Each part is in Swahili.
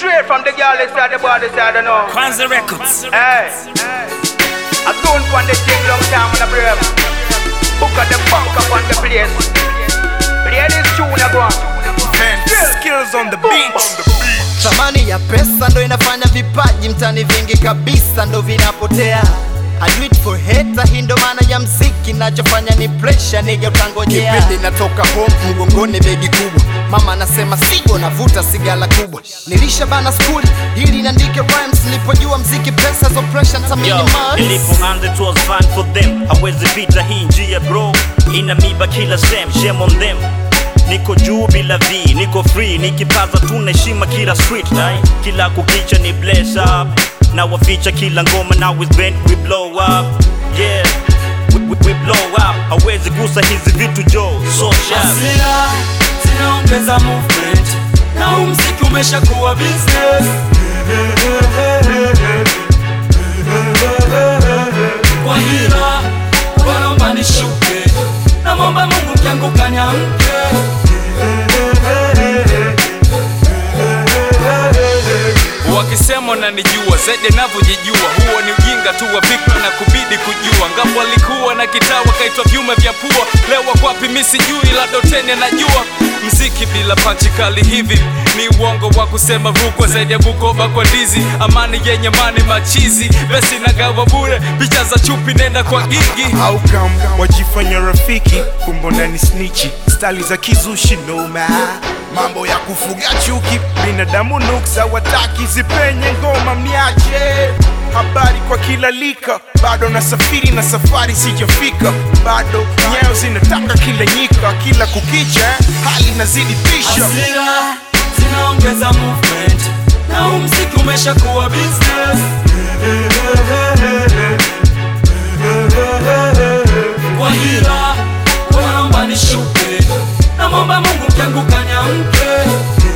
Straight from the girl inside the boy inside, I know. Kwanza Records. Hey, I don't want the thing long time on the brave. Book at the funk up on the place. Play this tune, I go on. Skills on the beat. Thamani ya pesa ndo inafanya vipaji mtani vingi kabisa ndo vinapotea. I do it for hater, hii ndo maana ya mziki, nachofanya ni pressure, nige utangojea. Kipindi natoka home mgongoni begi kubwa, mama anasema sigo, navuta sigala kubwa. Nilisha bana skuli ili niandike rhymes, nilipojua mziki pesa zo pressure Yo, nitaminimize. nilipoanza it was fun for them hawezi pita hii njia bro ina miba kila sem shame on them niko juu bila v niko free nikipaza tuna heshima kila street right? kila kukicha ni bless up na waficha kila ngoma now is bent we blow up yeah we, we, we blow up hawezi gusa hizi vitu jo so sharp Hasira zinaongeza movement na huu mziki umeshakuwa business. Kwa hila wanaomba nishuke, namwomba Mungu kianguka niamke. wakisema unanijua zaidi navyojijua huo ni ujinga tu wa fikra na kubidi kujua ngapo alikuwa na kitaa wakaitwa vyuma vya pua leo wako wapi mi sijui la doteni anajua mziki bila panchi kali hivi ni uongo wa kusema rukwa zaidi ya bukoba kwa ndizi amani yenye mani machizi besi nagawa bure picha za chupi nenda kwa gigi Outcome wajifanya rafiki kumbona ni snichi stali za kizushi noma mambo ya kufuga chuki binadamu nuksa wataki zipenye ngoma mniache habari kwa kila lika bado nasafiri na safari sijafika bado nyayo zinataka kila nyika kila kukicha hali nazidi pisha Hasira zinaongeza movement na huu mziki umeshakuwa business. Kwa hila wanaomba nishuke, namwomba Mungu kianguka niamke.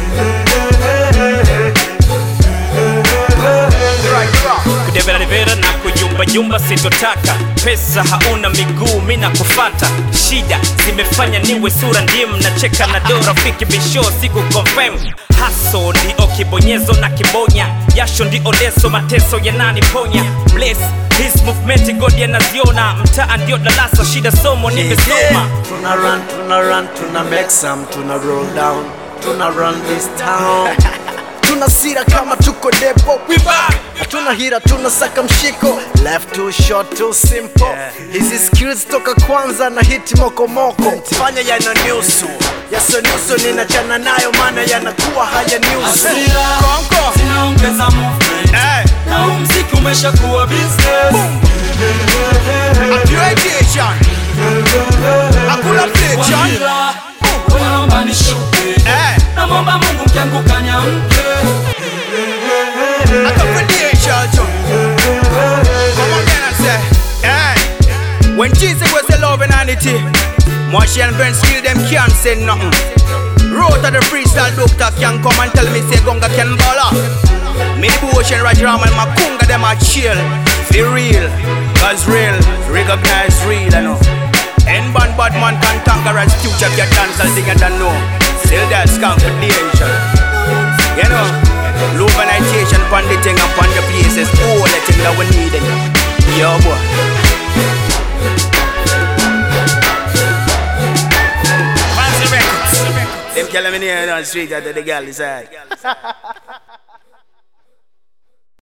kudeveravera na kuyumbayumba sitotaka pesa hauna miguu mi na kufata shida zimefanya niwe sura ndim nacheka na do rafiki bisho siku confirm haso ndio kibonyezo na kibonya jasho ndio leso mateso yananiponya bless his movement god yanaziona mtaa ndio darasa shida somo nimesoma Tuna run, tuna run, tuna make some, tuna roll down, tuna run this town. Tuna sira kama tuko depo, we back. Hatuna hira, tuna saka mshiko, left too short, too simple. Hizi skills toka kwanza na hiti mokomoko, fanya yana nyusu yaso nyusu, ninachana nayo maana yanakuwa haya nyusu. Hasira zinaongeza movement na huu mziki umeshakuwa business. Accreditation. Hakuna Kwa flexion. hila wanaomba nishuke, Eh. namwomba Mungu kianguka niamke. Accreditation. Come again and say, hey. When Jesus was the love and unity, Marshy and Ben still them can't say nothing. Wrote of the freestyle doctor can come and tell me say Gonga can ball Me the ocean Rajram and Makunga them are chill. Feel real, cause real, recognize real, I know. And bad bad man can conquer as future get dance as thing I don't know. Still that's confidential. You know, lubrication pon the thing and pon the places, all the thing that we need. Yo boy. Kwanza Records. Them tell me near on the street that the girl is hard.